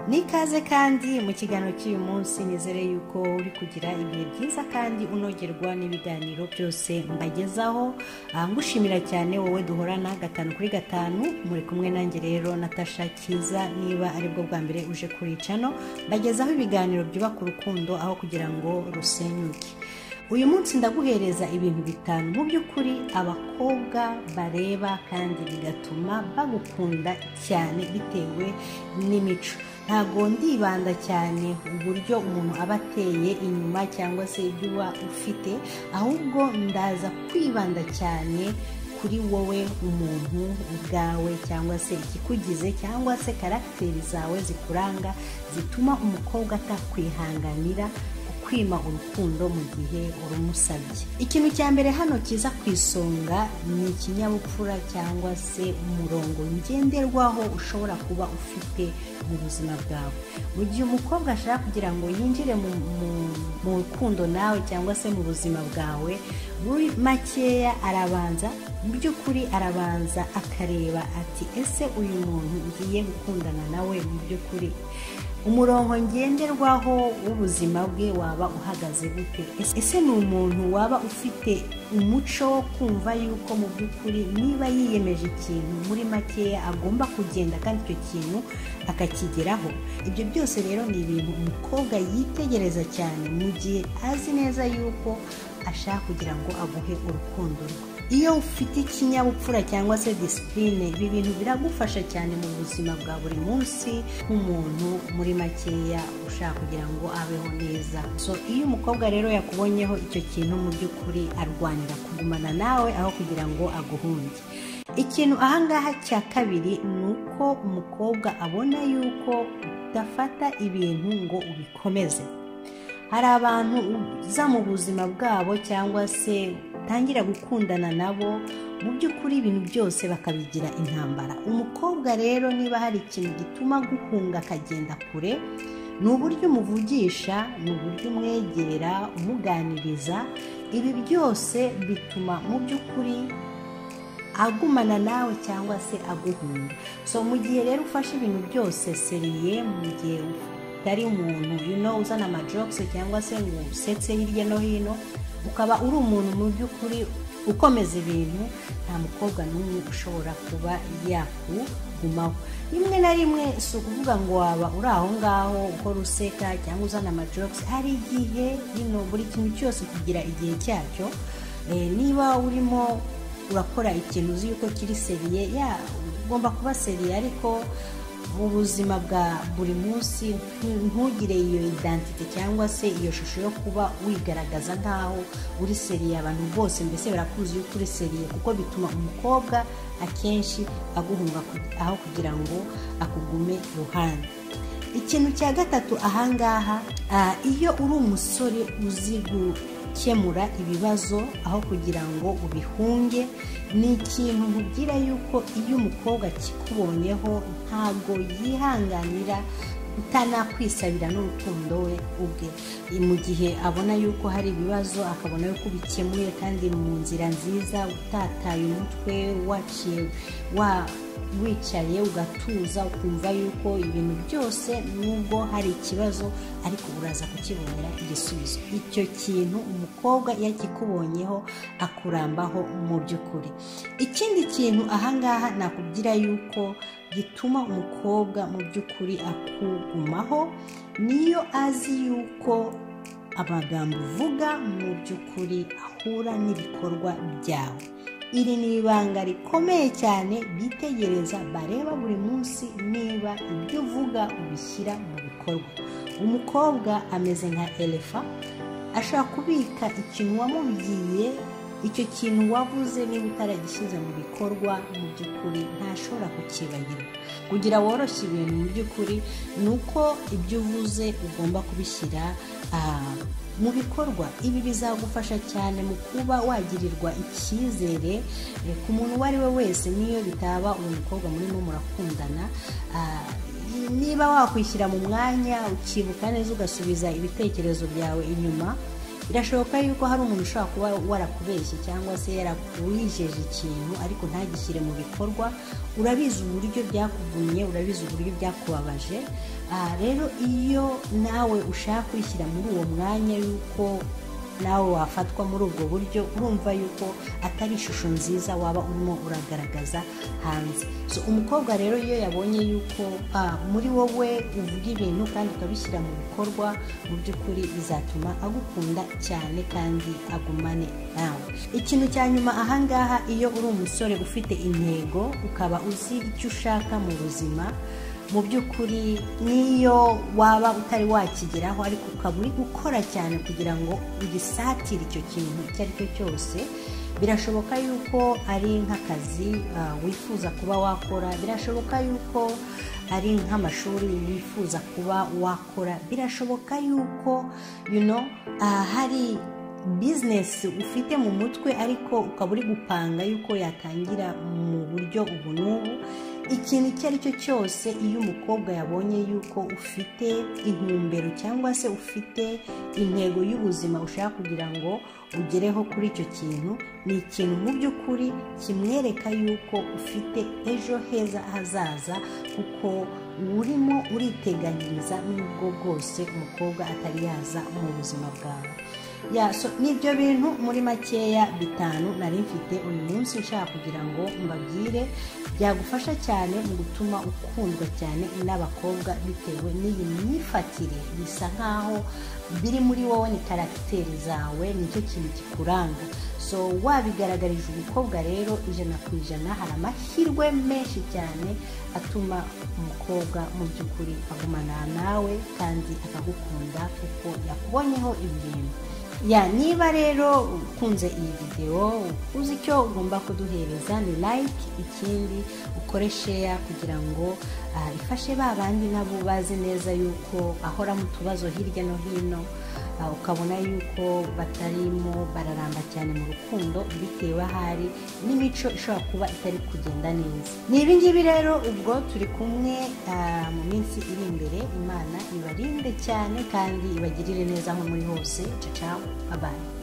n'ikaze kandi mu kiganiro cy'uyu munsi nizere yuko uri kugira ibihe byiza kandi unogerwa n'ibiganiro byose mbagezaho Ah, ngushimira cyane wowe duhorana gatanu kuri gatanu muri kumwe nanjye rero natasha kiza niba aribwo bwa mbere uje kuri cano mbagezaho ibiganiro byubaka urukundo aho kugira ngo rusenyuke uyu munsi ndaguhereza ibintu bitanu mu by'ukuri abakobwa bareba kandi bigatuma bagukunda cyane bitewe n'imico ntabwo ndibanda cyane uburyo umuntu aba ateye inyuma cyangwa se ibyo uba ufite ahubwo ndaza kwibanda cyane kuri wowe umuntu ubwawe cyangwa se ikikugize cyangwa se karagiteri zawe zikuranga zituma umukobwa atakwihanganira kwima urukundo mu gihe urumusabye ikintu cya mbere hano kiza ku isonga ni ikinyabupfura cyangwa se umurongo ngenderwaho ushobora kuba ufite mu buzima bwawe mu gihe umukobwa ashaka kugira ngo yinjire mu, mu, mu rukundo nawe cyangwa se mu buzima bwawe muri makeya arabanza mu by'ukuri arabanza akareba ati ese uyu muntu ngiye gukundana nawe mu by'ukuri umurongo ngenderwaho w'ubuzima bwe waba uhagaze gute Ese- ese ni umuntu waba ufite umuco wo kumva yuko mu by'ukuri niba yiyemeje ikintu muri makeya agomba kugenda kandi icyo kintu akakigeraho ibyo byose rero ni ibintu umukobwa yitegereza cyane mu gihe azi neza yuko ashaka kugira ngo aguhe urukundo rwe iyo ufite ikinyabupfura cyangwa se disipurine ibi bintu biragufasha cyane mu buzima bwa buri munsi nk'umuntu muri makeya ushaka kugira ngo abeho neza so iyo umukobwa rero yakubonyeho icyo kintu mu by'ukuri arwanira kugumana nawe aho kugira ngo aguhunge ikintu ahangaha cya kabiri ni uko umukobwa abona yuko udafata ibintu ngo ubikomeze hari abantu uza mu buzima bwabo cyangwa se utangira gukundana nabo mu by'ukuri ibintu byose bakabigira intambara umukobwa rero niba hari ikintu gituma guhunga akagenda kure ni uburyo umuvugisha ni uburyo umwegera umuganiriza ibi byose bituma mu by'ukuri agumana nawe cyangwa se aguhunga so mu gihe rero ufashe ibintu byose seriye mu gihe utari umuntu you know, uzana amajokisi cyangwa se ngo usetse hirya no hino ukaba uri umuntu mu by'ukuri ukomeza ibintu nta mukobwa n'umwe ushobora kuba yakugumaho rimwe na rimwe si ukuvuga ngo waba uri aho ngaho ukora useka cyangwa uzana amajokisi hari igihe ino buri kintu cyose kigira igihe cyacyo Eh, niba urimo urakora ikintu uzi yuko kiri seriye ya ugomba kuba seriye ariko mu buzima bwa buri munsi ntu- ntugire iyo identite cyangwa se iyo shusho yo kuba wigaragaza nk'aho uri seriye abantu bose mbese barakuzi yuko uri seriye kuko bituma umukobwa akenshi aguhunga ku- aho kugira ngo akugume iruhande ikintu cya gatatu ahangaha ah, iyo uri umusore uzi gukemura ibibazo aho kugira ngo ubihunge ni ikintu nkubwira yuko iyo umukobwa akikubonyeho ntabwo yihanganira utanakwisabira n'urukundo we ubwe mu gihe abona yuko hari ibibazo akabona yuko ubikemuye kandi mu nzira nziza utataye umutwe waciye wa wicaye ugatuza ukumva yuko ibintu byose nubwo hari ikibazo ariko uraza kukibonera igisubizo icyo kintu umukobwa iyo akikubonyeho akurambaho mu by'ukuri ikindi kintu ahangaha nakubwira yuko gituma umukobwa mu by'ukuri akugumaho niyo azi yuko amagambo uvuga mu by'ukuri ahura n'ibikorwa byawe iri ni ibanga rikomeye cyane bitegereza bareba buri munsi niba ibyo uvuga ubishyira mu bikorwa umukobwa ameze nka elefa ashobora kubika ikintu wamubwiye icyo kintu wavuze niba utaragishyize mu bikorwa mu by'ukuri ntashobora kukibagirwa kugira woroshye ibintu mu by'ukuri ni uko ibyo uvuze ugomba kubishyira ah, mu bikorwa ibi bizagufasha cyane mu kuba wagirirwa icyizere eh, ku muntu uwo ari we wese niyo bitaba uyu mukobwa murimo murakundana ah, niba wakwishyira mu mwanya ukibuka neza ugasubiza ibitekerezo byawe inyuma birashoboka yuko hari umuntu ushobora kuba warakubeshye cyangwa se yarakuwijeje ikintu ariko ntagishyire mu bikorwa urabizi uburyo byakuvumye urabizi uburyo byakubabaje aha rero iyo nawe ushaka kwishyira muri uwo mwanya yuko nawe wafatwa muri ubwo buryo urumva yuko atari ishusho nziza waba urimo uragaragaza hanze so umukobwa rero iyo yabonye yuko muri wowe uvuga ibintu kandi ukabishyira mu bikorwa mu by'ukuri bizatuma agukunda cyane kandi agumane nawe ikintu cya nyuma ahangaha iyo uri umusore ufite intego ukaba uzi icyo ushaka mu buzima mu by'ukuri n'iyo waba utari wakigeraho ariko ukaba uri gukora cyane kugira ngo ugisatire icyo kintu icyo ari cyo cyose birashoboka yuko ari nk'akazi wifuza kuba wakora birashoboka yuko ari nk'amashuri wifuza kuba wakora birashoboka yuko hari bizinesi ufite mu mutwe ariko ukaba uri gupanga yuko yatangira mu buryo ubu n'ubu ikintu icyo ari cyo cyose iyo umukobwa yabonye yuko ufite intumbero cyangwa se ufite intego y'ubuzima ushaka kugira ngo ugereho kuri icyo kintu ni ikintu mu by'ukuri kimwereka yuko ufite ejo heza hazaza kuko urimo uriteganyiriza n'ubwo bwose umukobwa atari yaza mu buzima bwawe n'ibyo bintu muri makeya bitanu nari mfite uyu munsi nshaka kugira ngo mbabwire byagufasha cyane mu gutuma ukundwa cyane n'abakobwa bitewe n'iyi myifatire bisa nk'aho biri muri wowe ni karagiteri zawe nicyo kintu kikuranga so wabigaragarije umukobwa rero ijana ku ijana hari amahirwe menshi cyane atuma umukobwa mu by'ukuri agumana nawe kandi akagukunda kuko yakubonyeho ibintu ya niba rero ukunze iyi videwo uzi icyo ugomba kuduhereza ni like ikindi ukore sheya kugira ngo ifashe ba bandi nabo bazi neza yuko ahora mu tubazo hirya no hino ukabona yuko batarimo bararamba cyane mu rukundo bitewe ahari n'imico ishobora kuba itari kugenda neza ni ibingibi rero ubwo turi kumwe mu minsi iri imbere imana ibarinde cyane kandi ibagirire neza aho muri hose ciao babaye